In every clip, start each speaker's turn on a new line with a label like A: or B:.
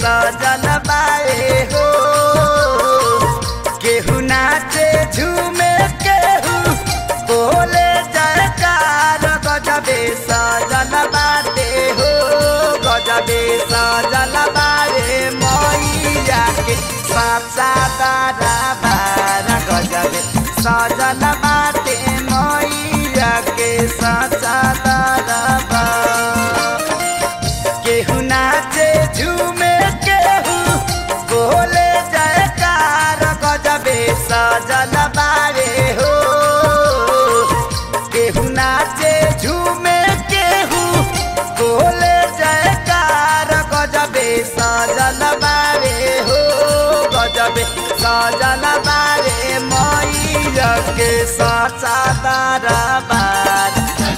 A: सजल बाए हो केहू नाचे झूमे केहू बोले जयकार गजबे सजल बाटे हो गजबे सजल बाए मैया के साचा तारा बारा गजबे सजल बाटे मैया के साचा तारा बारा केहू नाचे झूमे केहू बोले जयकार गजबे सजल बारे हो केहू नाचे झूमे केहू बोले जयकार गजबे सजल बारे हो गजबे सजल बारे मैया के सचा तारा बार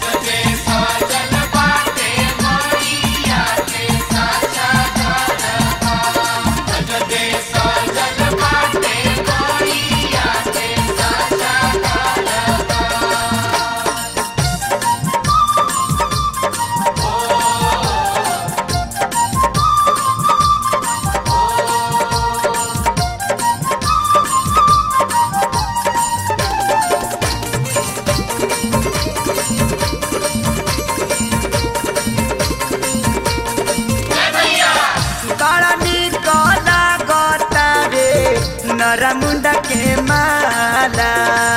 A: बड़ा निक लागता रे नरमुंडा के माला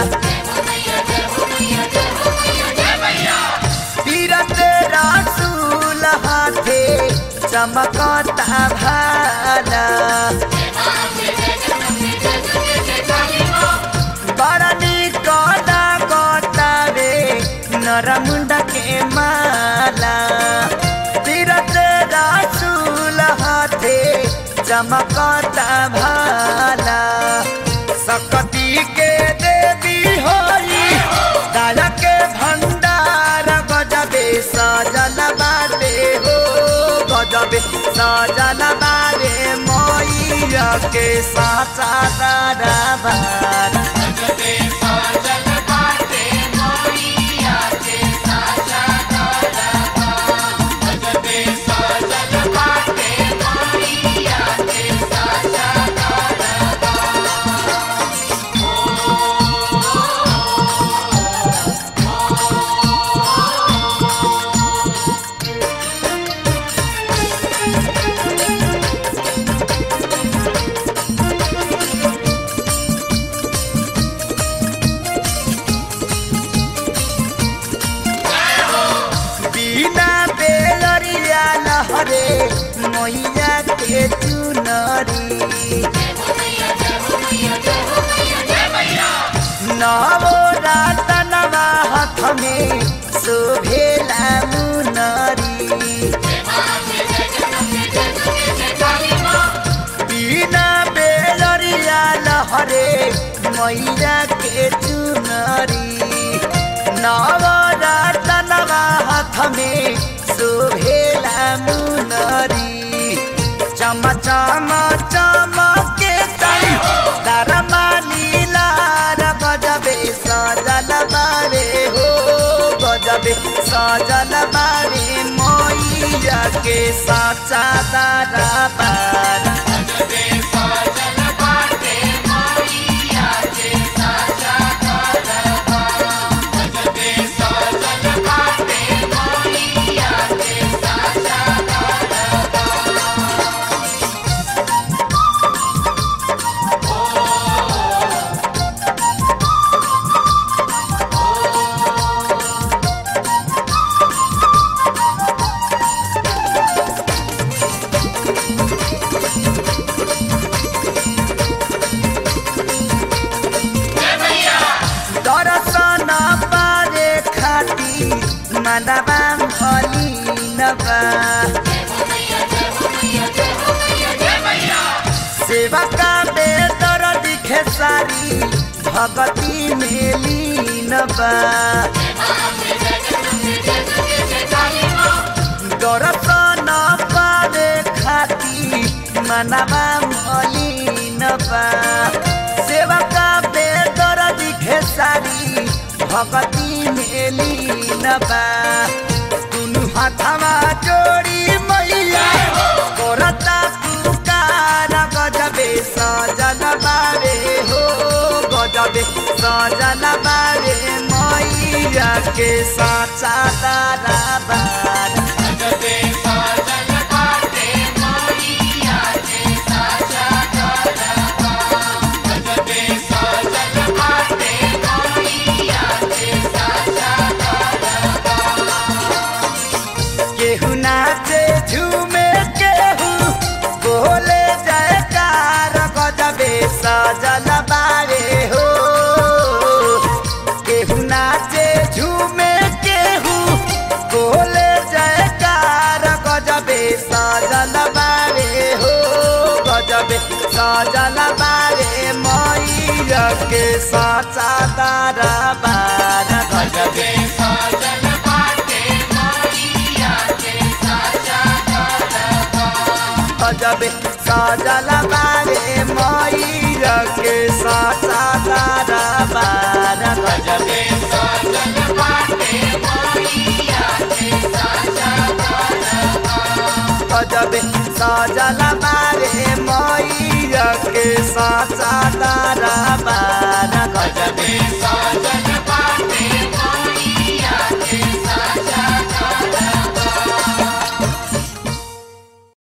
A: तीरथ रसूल हाथे चमकता भाला बड़ा निक लागता रे नरमुंडा के माला तीरथ रसूल हाथे चमकता भाला सकती के देवी होई दया के भंडार गजबे सजल बाटे हो गजबे सजल बारे मैया के साचा दरबार बिना बेलरिया लहरे मैया के चुनरी नवो रातनवा हाथ में शोभेला मुनरी बिना बेलरिया लहरे मैया के चुनरी नवरतनवा हाथ में शोभेला मुनरी चम चम चमके तई दरमा लीलार गजबे सजल बारे हो गजबे सजल बारे मैया के साचा दारा बार दर्शन पारे खाती मनवा भलिनबा सेवा का बेदर दिखे सारी भगती में लीनबा दर्शन पारे खाती मनवा भलिनबा सेवा का बेदर दिखे सारी भगती में लीनबा दुनु हाथवा जोड़ी मैया करता सजल बारे मैया के साचा दरबार केहू नाचे झूमे केहू बोले जयकार गजबे सजल बारे हो केहू नाचे झूमे केहू बोले जयकार गजबे सजल बारे हो गजबे सजल बारे मैया के साचा दरबार गजबे गजबे सजल बारे मैया के साचा दरबार गजबे गजबे सजल बारे मैया के साचा दरबार